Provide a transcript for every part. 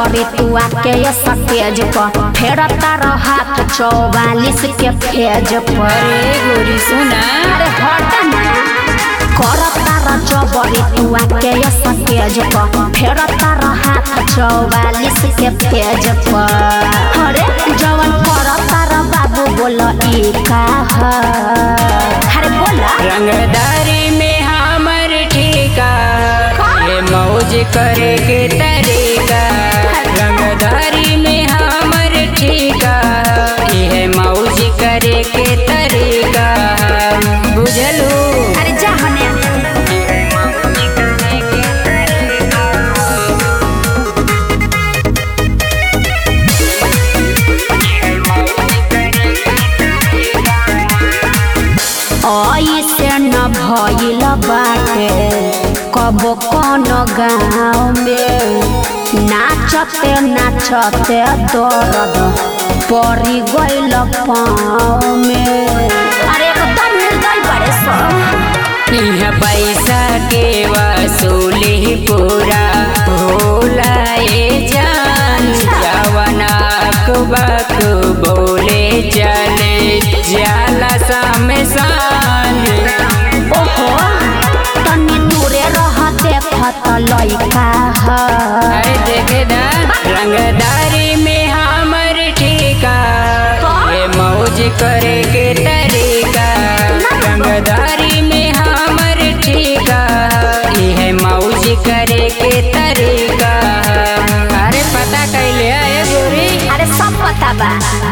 जबरी तू आके ये सतेज पर फेर तारा हाथ चौवालिस के फेज पर अरे गोरी सुना अरे हट ना कर तारा जबरी तू आके ये सतेज पर फेर तारा हाथ चौवालिस के फेज पर अरे जवन कर तारा बाबू बोल ई का ह अरे बोला रंगदारी में हमर ठीका ये मौज करे के तरीका रंगदारी में हमर ठीका ये मौज करे के तरीका बुझलू अरे जा हने ऐसे न भइल बाटे कब कौन गाँव में नाचते नाचते दर्द पड़ी गइल पाँव में अरे एकदम निर्दय बड़े सब यह पैसा के वसूली पूरा भोला ये जान जवनाक बक बोले चले जाला सामसान ओहो तनी दूरे रह देखत लइका ह अरे देखे दा रंगदारी में हमर ठीका ये मौज करे के तरीका रंगदारी में हमर ठीका ये मौज करे के तरीका अरे पता कैले आए गोरी अरे सब पता बा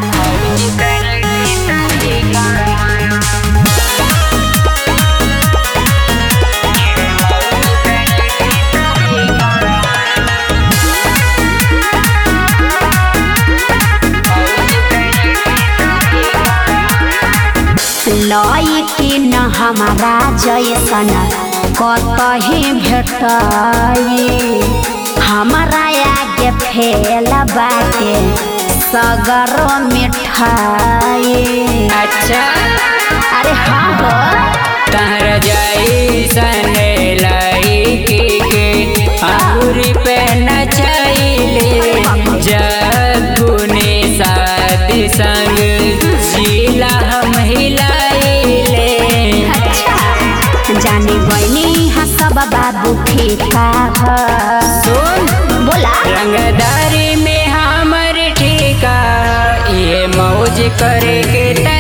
लई न हमारा जैसन कतही भेटाई हमारा आगे फेल बाटे सगरो मिठाई अच्छा अरे हाँ हो तहर जाई सने लाई के के अंगूरी पे नचाइले जगुने साथ संग जिला हम हिलाइले अच्छा जाने बनी हा सब बाबू फीका ह सुन बोला रंगदारी में हमर ठीका ये मौज करे के